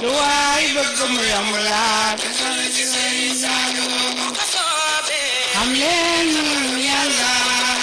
lu waay bëgg mu yomb laa xam leen yàlla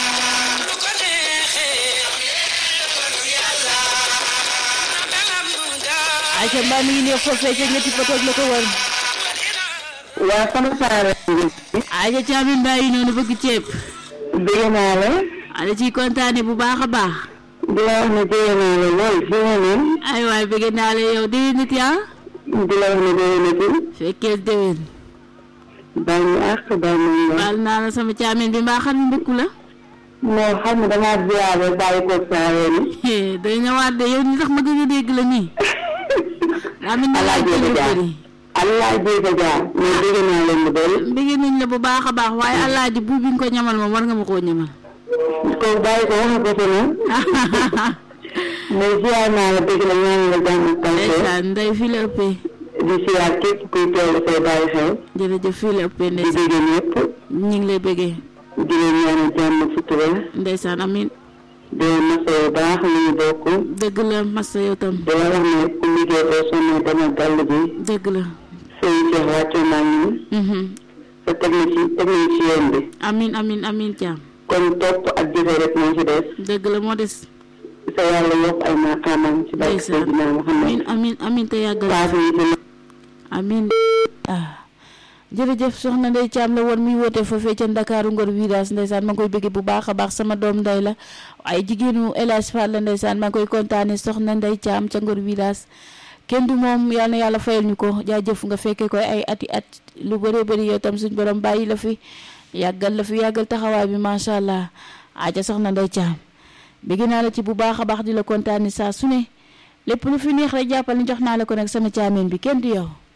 ayca mbaa mi ngi neex foofee ca ñetti potoog la ko wër waa sama saara ayca caamin mbaa yi noonu bëgg ceeb bëgg naa la ala ciy kontaane bu baax a baax di la wax ne bëgg naa la lool fi nga ne ay waay bëgg naa la yow déwén nit yaa di la wax ne bëgg na ci fekkee déwén baal ñu àq baal ñu nga baal naa la sama caamin bi mbaa xam ne mbëkku la moo xam ne damaa ziyaare bàyyi ko saara ni day ñëwaat de yow ni tax ma gën a dégg la nii daa mel ni laaj Alaaji yu Jaar bëri allah jéega jaar mais bëgg naa leen lu bëri bëgg nañ la bu baax a baax waaye alaaji bu bi nga ko ñamal moom war nga ma koo ñamal ko bàyyi ko wax ko fi na mais ziyaar naa la bëgg la ñaan la jàmm ak tawfeex ndeysaan ndey fii la ëppee di ziyaar képp kuy teew dafay bàyyi xel jërëjëf fii la ëppee di ndeysaan bëgg ñëpp ñu ngi lay bëggee di leen ñaanal jàmm ak sutura ndeysaan amin di leen masa yu baax lu ñu bokk dëgg la massa yow tam di la wax ne ku liggéey boo sonnee demal gàll bi dëgg la sëñ Cheikh wàccoo naa ñu mhm te teg na ci teg nañ ci yoon bi amin amin amin caam kon topp ak jëfe rek moo ci des dëgg la moo des sa yàlla yokk ay maqaamam ci barke ndeysaan Seydina amin Muhammad amin amin te yàggal paas yi ci amin ah jërëjëf soxna Ndey Caam la woon muy woote foofee ca Ndakaaru Ngor Widaas ndeysaan ma ngi koy bëgg bu baax a baax sama doom ndey la ay jigéenu El Hadj Fall la ndeysaan maa ngi koy kontaane soxna Ndey Caam ca Ngor Widaas kenn du moom yal na yàlla fayal ñu ko jaajëf nga fekkee koy ay ati at lu bëree bëri yow tam suñ borom bàyyi la fi yàggal la fi yàggal taxawaay bi macha allah aja soxna Ndey Caam bëgg naa la ci bu baax a baax di la kontaane saa su ne lépp lu fi neex rek jàppal ni jox naa la ko nag sama caameen bi kenn du yow